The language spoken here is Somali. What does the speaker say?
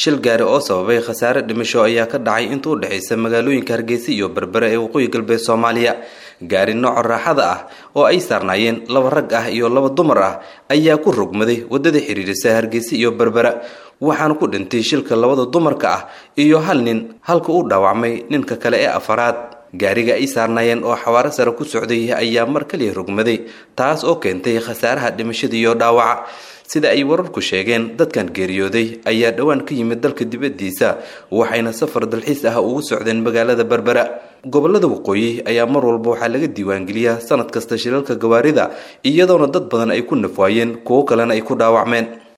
shil gaari oo sababay khasaare dhimasho ayaa ka dhacay inta u dhexaysa magaalooyinka hargeysa iyo berbere ee waqooyi galbeed soomaaliya gaari nooca raaxada ah oo ay saarnaayeen laba rag ah iyo laba dumar ah ayaa ku rogmaday waddada xidhiirisa hargeysa iyo berbera waxaana ku dhintay shilka labada dumarka ah iyo hal nin halka uu dhaawacmay ninka kale ee afaraad gaariga ay saarnaayeen oo xawaaro sare ku socday ayaa mar kaliya rogmaday taas oo keentay khasaaraha dhimashada iyo dhaawaca sida ay wararku sheegeen dadkan geeriyooday ayaa dhowaan ka yimid dalka dibaddiisa waxayna safar dalxiis ah ugu socdeen magaalada berbera gobolada waqooyi ayaa mar walba waxaa laga diiwaangeliyaa sanad kasta shilalka gawaarida iyadoona dad badan ay ku nafwaayeen kuwo kalena ay ku dhaawacmeen